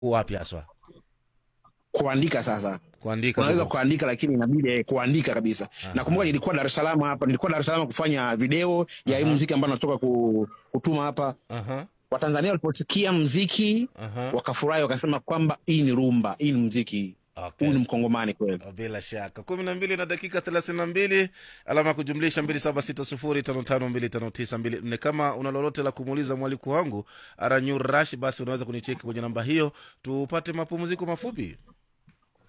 wapi haswa kuandika sasa kuandika unaweza ndio. kuandika lakini inabidi eh, kuandika kabisa nakumbuka nilikuwa dar es salaam hapa nilikuwa dar es salaam kufanya video ya hii muziki ambayo natoka ku, kutuma hapa Aha, watanzania waliposikia mziki aha. wakafurahi wakasema kwamba hii ni rumba hii ni mziki Okay. huu ni mkongomani kweli bila shaka kumi na mbili na dakika thelathini na mbili alama ya kujumlisha mbili saba sita sufuri tano tano mbili tano tisa mbili nne kama una lolote la kumuuliza mwaliko wangu aranyu rash basi unaweza kunicheki kwenye namba hiyo tupate mapumziko mafupi